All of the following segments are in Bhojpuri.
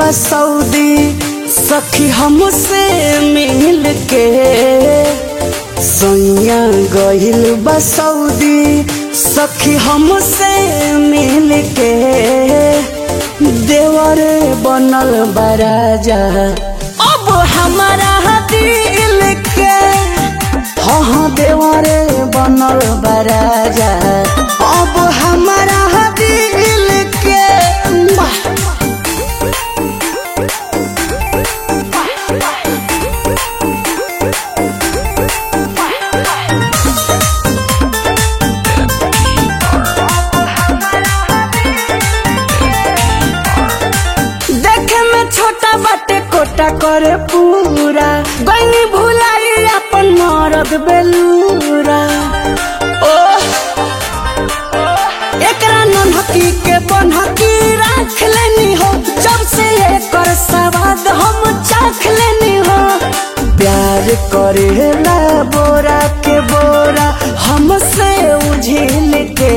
बसौदी सखी हमसे मिल के सैया गहिल बसौदी सखी हमसे मिल के देवर बनल बराजा अब हमारा दिल के हाँ हाँ देवरे बनल बराजा अब हमारा दिल के वाह! देखे में छोटा बाटे कोटा करे पूरा गई भुलाई अपन मरद बेलूरा ओ एकरा नन्हकी के बनहकी राख लेनी हो जब से एकर सवाद हम चाख लेनी हो प्यार करेला बोरा के बोरा हमसे उझिल के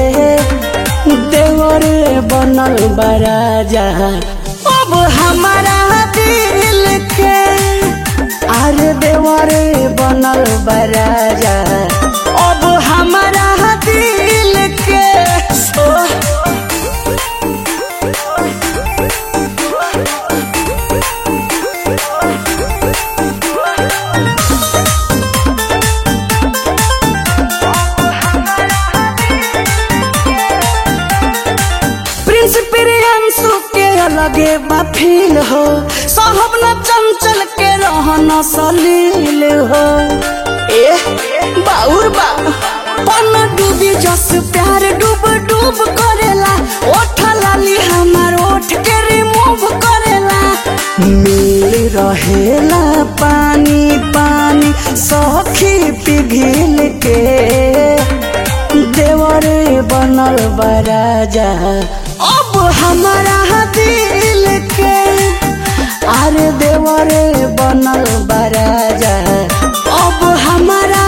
देवर बनल बराजा अब हमारा दिल के अरे देवर बनल बराजा अब हमारा दिल के ओ प्रिंस प्रियांशु के अलगे बफील हो साहब न चंचल के रहन सलील हो ए बाउर बा पन डूबी जस प्यार डूब डूब करेला ओठ लाली हमार ओठ के रिमूव करेला मिल रहेला पानी पानी सखी पिघिल के देवरे बनल बराजा अब हमारा दिल के अरे देवरे बनल बराजा अब हमारा